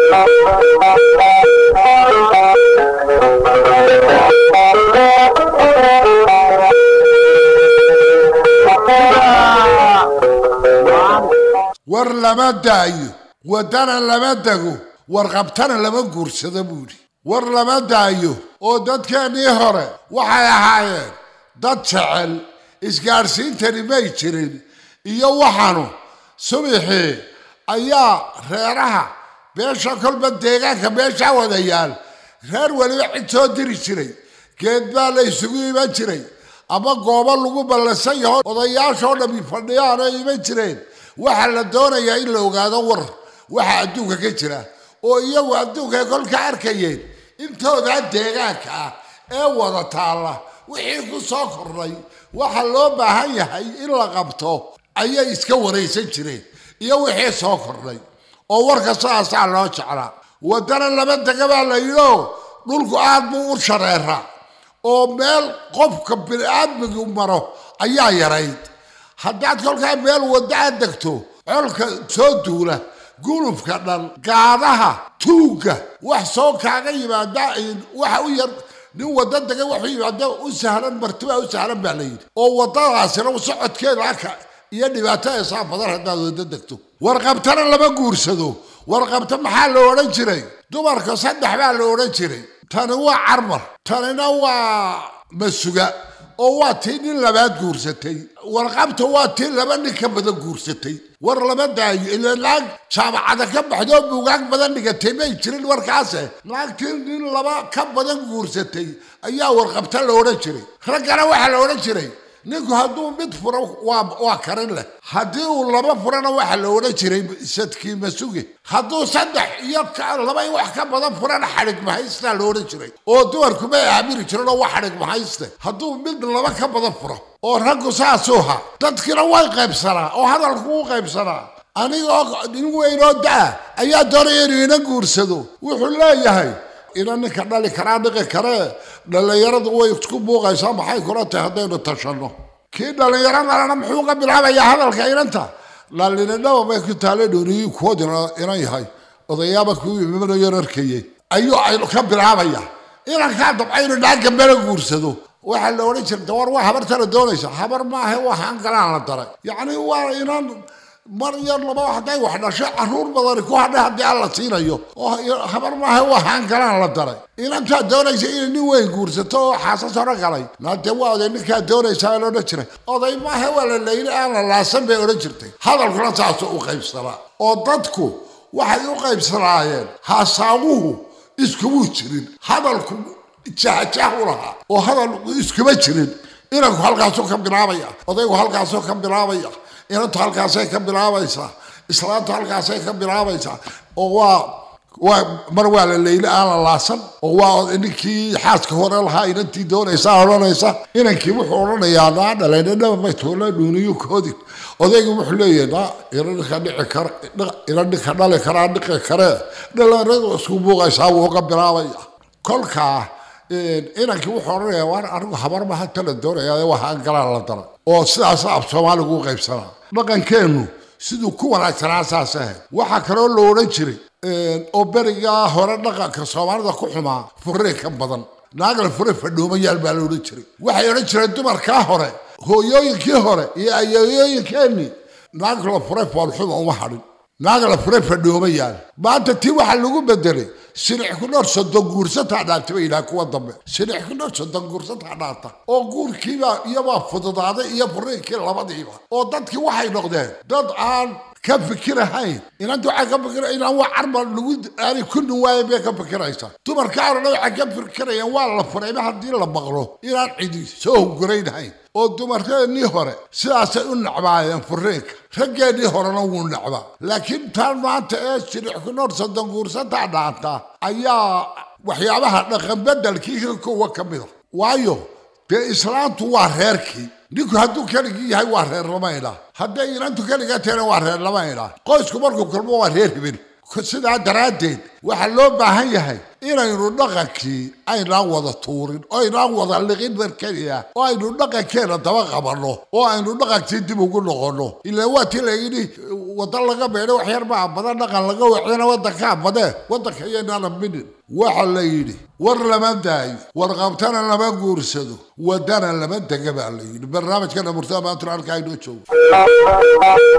war lama daayo waddana lama dego warqabtana lama guursado buudhi war lama daayo oo dadkeennii hore waxay ahaayeen dad jecel isgaadhsiintani may jirin iyo waxaanu subixii ayaa reeraha beesha kolba deegaanka beeshaa wadayaal reer weliba cid soo diri jiray geed baa la isugu iman jiray ama goobo lagu ballansan yaho odayaashoo dhammi fadhiyaan oo iman jireen waxaa la doonayaa in la ogaado war waxa adduunka ka jira oo iyagu adduunkay kolka arkayeen intoodaa deegaanka ah ee wada taalla wixii ku soo kordhay waxa loo baahan yahay in la qabto ayay iska waraysan jireen iyo wixii soo kordhay oo warka sidaasaa loo jeclaa waddana laba dega baa la yidhio dhulku aad buu u shareeraa oo meel qofka bini-aadmigu maro ayaa yarayd haddaad kolkaa meel wadda aad degto colka soo duula gulubka dhan gaadaha tuugga wax soo kaaga yimaada waxa u yar nin wadda dega waxu yimaada u sahlan martibaa u sahlan baa la yidhi oo waddadaasina socodkeeda aka iyo dhibaatada saa badan haddaad wadda degto warqabtana lama guursado warqabta maxaa la odhan jiray dumarka saddex baa la odhan jiray tani waa carmar tanina waa masuga oo waa tii nin labaad guursatay warqabta waa tii laba nin ka badan guursatay war lama daayo ila naag jaamacada ka baxdoo buugaag badan dhigatay may jirin warkaase naagtii nin laba ka badan guursatay ayaa warqabta la odhan jiray raggana waxaa la odhan jiray ninku hadduu mid furo waa waa karin leh haddii uu laba furana waxaa la odhan jiray sadkii masuge hadduu saddex iyo laba wax ka badan furana xadhig mahaystaa la odhan jiray oo dumarku may aamini jirin oo waa xadhig mahayste hadduu mid laba ka badan furo oo raggu saasuu ha dadkina way qaybsanaa oo hadalku u qaybsanaa anigoo nin weynoo da-a ayaa doonaya inuu ina guursado wuxuu leeyahay ina ninka dhali karaa dhiqi karee dhallinyaradu way isku buuqaysaa maxay kula tahay haddaynu tashanno kii dhallinyaradalana muxuu ka bilaabayaa hadalka inanta dhalinidhaba may ku taale dhooniyi kuwood inan yahay odayaaba kuu imanayo arkayey ayuu aynu ka bilaabaya inankaa dabcaynu dhaagga mala guursado waxaa la odhan jirta war waa habartana doonaysa habar maaha waa hangalaan la daray yacni waa inan mar iyo laba hadday wax dhashay caruur badani ku hadhay haddii alla siinayo oo habar maaha waa haangalaan la daray inantaa doonaysa inay nin weyn guursato oo xaasas hore galay naadee waa oday ninkaa doonaysaa la odhan jiray oday maaha waa la layli aan la laasan bay odhan jirtay hadalkuna saasoo u qaybsanaa oo dadku waxay u qaybsanaayeen haasaamuhu iskumuu jirin hadalku jahjah u lahaa oo hadal iskuma jirin inanku halkaasuu ka bilaabaya odaygu halkaasuu ka bilaabaya inantu halkaasay ka bilaabaysaa islaantu halkaasay ka bilaabaysaa oo waa waa mar waa la leyli aan la laasan oo waa ninkii xaaska hore lahaa inantii doonaysaa odhanaysa inankii wuxuu odhanayaa naa dhalaynadhaba may toola dhuuniyo koodi odaygu wuxuu leeyahay naa ina ninka dhici kara ina ninka dhali karaa dhiqi karee dhalinyaradu isku buuqaysaa wuu ka bilaabaya kolkaa inankii wuxuu odhanayaa waan anigu habar ma hata la doonayaa waa hangalaan la daray oo sidaas af soomaaligu u qaybsanaa dhaqankeennu siduu ku wanaagsanaa saas ahayd waxaa kaloo la odhan jiray oo berigaa hore dhaqanka soomaalida ku xumaa furee ka badan naagla fure fadhoomayaal baa la odhan jiray waxay odhan jireen dumarkaa hore hooyooyinkii hore iyo ayeeyooyinkeenii naagla fure foolxuma uma hadhin naagla fure fadhoomayaal maanta tii waxaa lagu bedelay sinix ku dhowr soddon guursataa dhaarta bay yidhaha kuwa dambe sinix ku dhowr soddon guursataa dhaarta oo guurkiibaa iyabaa fududaaday iyo furiinkii labadiiba oo dadkii waxay noqdeen dad aan ka fikirahayn inanta waxay ka fikira inaan waa carmal lagu aanay ku nuwaayen bay ka fikiraysaa dumarka arona waxay ka fikirayaan waa la furayba haddii la maqlo inaan cidi soo hunguraynhayn oo dumarkeennii hore sidaasay u nacbaayeen furiinka raggeennii horena wuu nacbaa laakiin taan maanta ee sinix ku dhowr soddon guursataa dhaanta ayaa waxyaabaha dhaqan bedelkii ka kowa ka mida waayo dee islaantu waa reerkii ninku hadduu keligii yahay waa reer lama idhaa hadday inantu keliga tahayna waa reer lama idhaa qoysku markuu kulmo waa reer hiben sidaa daraaddeed waxaa loo baahan yahay inaynu dhaqankii aynaan wada tuurin oo aynaan wada liqin mar keliya oo aynu dhaqankeena daba qabanno oo aynu dhaqankii dib ugu noqonno ilaa waa tii la yidhi wadan laga beedho wax yar baa badan dhaqan laga wacdana wadankaa badee wadanka iyaynaan aminin waxa la yidhi war lama daayo war qabtana lama guursado wadana lama dega baa la yidhi barnaamijkana murtada maantuna halkaa inoo joogo